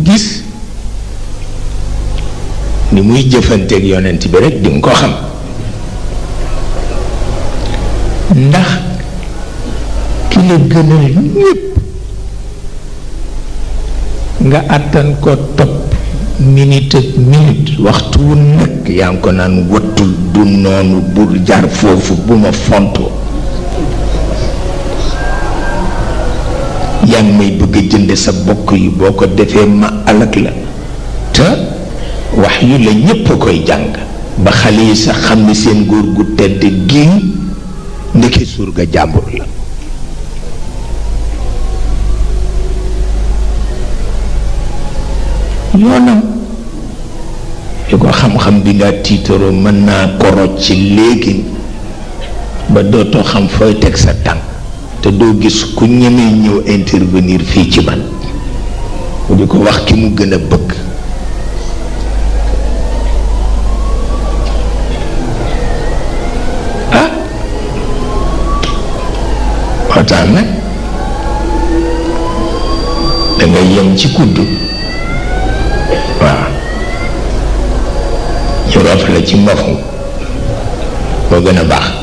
gis ni muy jëfanteeg yonent bi rek di nga ko xam ndax ki la gënal ñépp nga àttan ko topp minute ak minute waxtu wu nekk yaa ngi ko naan wattul du noonu bul jaar foofu bu ma fontoo yaa ngi may bëgg a jënd sa bokk yi boo ko defee ma alak la te wax yu la ñépp a koy jàng ba xale yi sax xam ne seen góor gu tedd gii ndeke surga jàmbur la yoonam yu ko xam-xam bi nga tiitaroo mën naa koroj ci léegi ba dootoo xam fooy teg sa tànk te doo gis ku ñemee ñëw intervenir fii ci man mu di ko wax ki mu gën a bëgg ah waxtaan nag dangay yem ci kudd waaw ñu roof la ci mbafu moo gën a baax